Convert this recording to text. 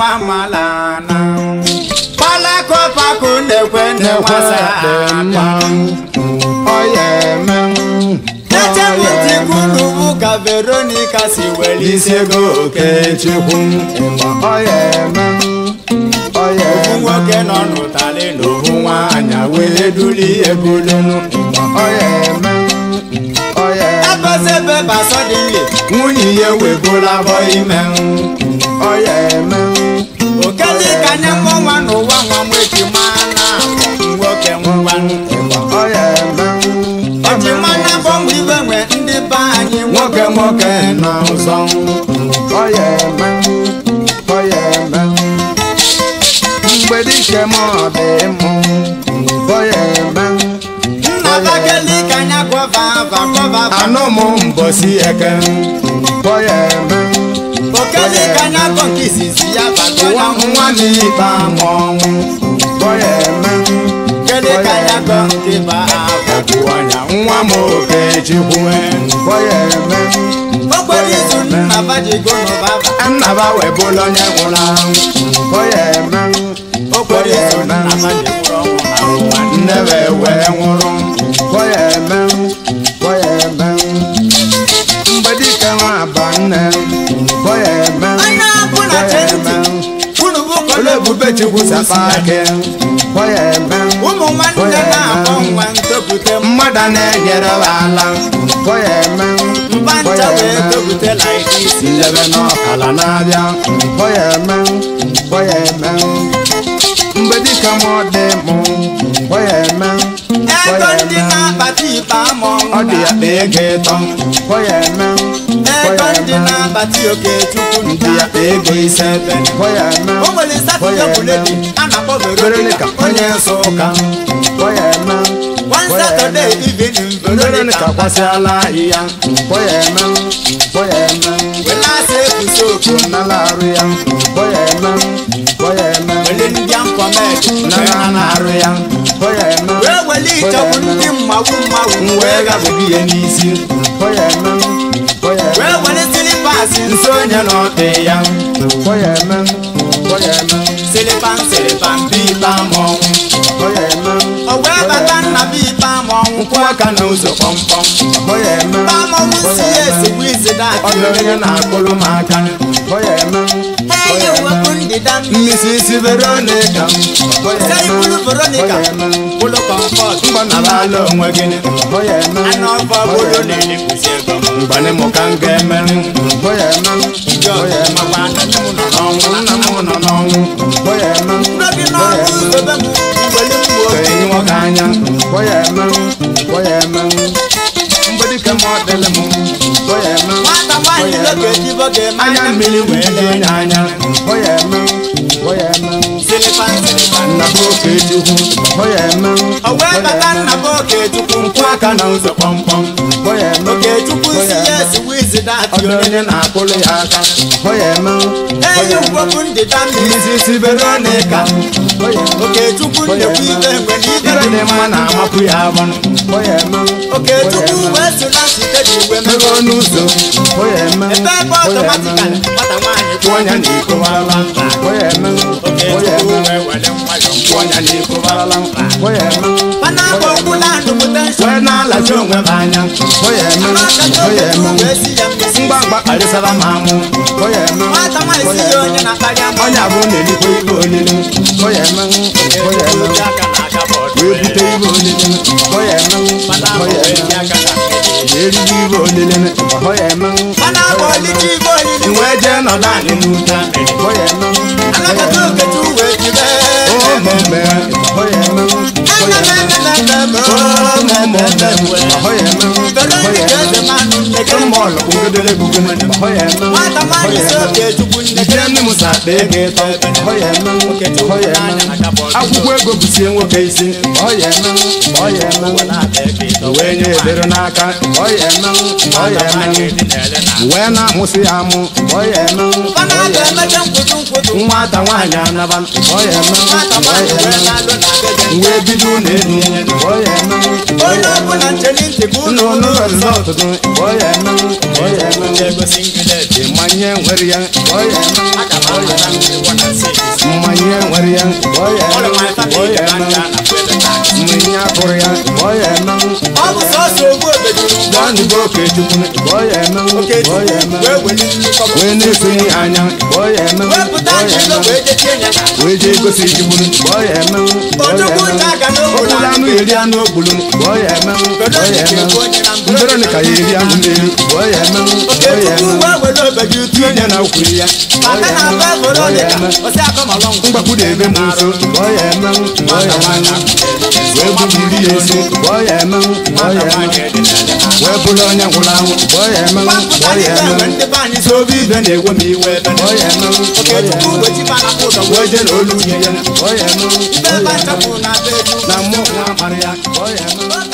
nwa malana kpalakọpakụ na-ekwe na-enwasa echebutikwunubu ka veronica si were isi ego okechukwu ofu nwoke nọ n'ụtalị na ofu nwaanyị wee duli ebulunu ebezebe basọdịnle nwunye ya webulabọ ime okeli ka nye mụnwa n'ụwa nwa nweji mana nwoke ngwanụ ejimana bọmụ ibe nwe ndị be anyị nwoke nwoke na ụzọ mgbe dike m ọ dị mụ bọya eme nna bakeli ka nya gọva ava gọva ava anụ m mbọsi eke bọya eme okeli ka nya gọ nke izizi ya nwa bagọya nwa m ikpe ama ọnwụ bọya eme okeli ka nya gọ nke ba ava ọnya nwa m okechukwu bọya eme okporo izu nna bajigo n'ụba ava nnaba webụla onye nwụrụ anwụ bọya eme okporo izu nna bajigburu ọnwụ na ụwa nnebe wee nwụrụ bọya eme bọya eme mgbe dike nwa aba nne bọya eme anya bụ na bọya chenti eme unu bụ ole kọle ebube chukwu sapa ake bọya eme ụmụ nwanne na-akpọ nwa ntopute mmadụ na-enyere ha ala bọya eme mba ncha wee topute like this ndebe n'ọkala na-abịa bọya eme bọya eme mgbe dịka m ọ dị mụ bọya eme ego bọya ndị eme na-akpata ikpe ama ọ dị ya kpa ego ịtọ bọya eme ego bọya ndị eme na-akpata oke chukwu ndị ya kpa ego ise bọya eme o nwere satọde buledi a na-akpọ Veronica veronica onye nsọ ụka bọya eme one bọya satọde eme evening Veronica veronica kwasịala ahịhịa bọya eme bọya eme welasa ekwusi oku nala arụ ya bọya eme bọya eme wele ndị amkọmet nala na-arụ ya bọya eme wee wele ịchọgbu ndị mmawu mmawu m wee gabụghị ihe n'isi bọya eme bọya eme wee wele silipasi nso onye na ọdị ya bọya eme bọya eme silipan silipan bụ ikpe ama ọnwụ bọya eme o wee bata nna bụ ikpe ama ọnwụ nkwụ aka n'ụzọ kpọmkpọm bọya eme ikpe ama ọnwụ si ya esigbu izi ọ dati dị onye na-akpụrụ m aka bọya eme enyi wepụ ndịda mmiri mmisi isi veronica bọya se eme ibulu veronica bọya eme bulu kọmfọt mgbanabala onwe gị bọya eme anụ ọkọ bulu na-elekwusi ego m mgbani mụ ka m ga-emeri bọya eme ndị bọya ọzọ eme makwa na nne m nọ n'ọnwụ nna m nọ n'ọnwụ bọya eme ndị gị bọya n'ọnwụ eme zobe m mgbeli m nwoke enyi nwoke anya bọya eme bọya eme mgbedi ka m ọ dịlị m bọya eme nwata nwaanyị loke ejibo ga-eme anya mmiri wee ju onye anya bọya eme bọya eme silipan silipan nna bụ oke chukwu bọya eme o wee bata nna bụ okechukwu nkwụ aka na ụzọ kpọmkpọm bọya eme okechukwu si bọya ya eme esigbu izi ọ dati dị onye na-akpụrụ ya aka bọya eme enyi wepụ ndịda mmiri mmisi isi veronica bọya eme okechukwu nnekwu ibe mgbe na ibe ibe dị dị mma na-amapụ ya abọnụ bọya eme okechukwu wee so na site dị igwe ebe mego ọnụ ụzọ bọya eme ebe ebe bọya eme ọtọmatikali nwata nwaanyị kwụ ọnya na iko barala bọya eme bọya okechukwu eme wee were nwayọ kwụ ọnya na iko barala bọya eme mana akpọ okwu na-adụ potential wee na-alachi onwe m anya bọya eme bọya eme wee si ya mmesi mgbagba kparịsara m amụ bọya eme nwata nwaanyị si ya onye na-akparị ama ọnya bụ na-elikwa ibe olili bọya eme bọya eme Oji aka na-aga bọọdụ wee bute ibe olili bọya eme mana ahụ bọya wee eme ji aka na mmiri eriri ibe olili bọya eme mana akpọ ọlịcha igwe olili wee jee nọdụ anyị n'ute bọya eme anakọta okechukwu wee jibe omeme bọya eme bọya eme veronica eze mmanụ nnekere mọlụ ugedere bugene bọya eme nwata nwaanyị si okechukwu nnekere nne m sa akpa ego ịtọ bọya eme bọya eme akwụkwọ ego bụsie nwoke isi bọya eme bọya eme wee nye edere n'aka bọya eme bọya eme wee na-amụsị ya amụ bọya eme mana a ga-emecha nkwụtụ nkwụtụ nwata nwaanyị anaba bọya eme nwata nwaanyị bọya wee eme na-alụ na beje wee bido ụlọ elu bọya eme onye ọbụla ncheli ntị ka ụlọ ụlọ ụlọ rizọtụ bọya ya eme ọ ya eme egosi ngileti mmanya nwere ya ọ ya eme aga m amara ngwụgwọ na six mmanya nwere ya ọ ya ọrụ eme ma ọ ya eme na kwebe tax mmanya pụrụ ya ọ ya eme ọ bụ sọsọ ogbu obejuru ganugo okechukwu ọ ya eme ọ ya eme wee weli nnukwu wee na-esonye anya ọ ya eme wepụta ọ ya jilo eme wee jechie ya na wee jee gosi chukwu ọ ya eme ọ ya Ojukwu eme nta aga n'obodo ọbụla anụ eri anụ ogbulu ọ ya eme ọ ya eme ndọrọnị ka ya eri anụ n'elu ọ ya eme ọ ya okechukwu eme wee were obeju tinye ya na ukwuru ya ọ maka ya na eme abụ ọ ya veronica eme osi akọmalọ ngwụ mgbakwu na-ebe m nso ọ ya eme ọ ya eme wee bụbiri ya esi ọ ya eme ọ ya eme wee bụrụ onye nwụrụ anwụ ọ ya eme ọ ya eme ndị be anyị si obi ibe na-ewe m iwe ebe ọ ya eme ọ ya okechukwu eme wechi mana ụzọ wee jee na olu ya ọ ya eme ibe ebe anyị chọpụrụ na be elu na mmụọ nwa akparị ya ọ ya eme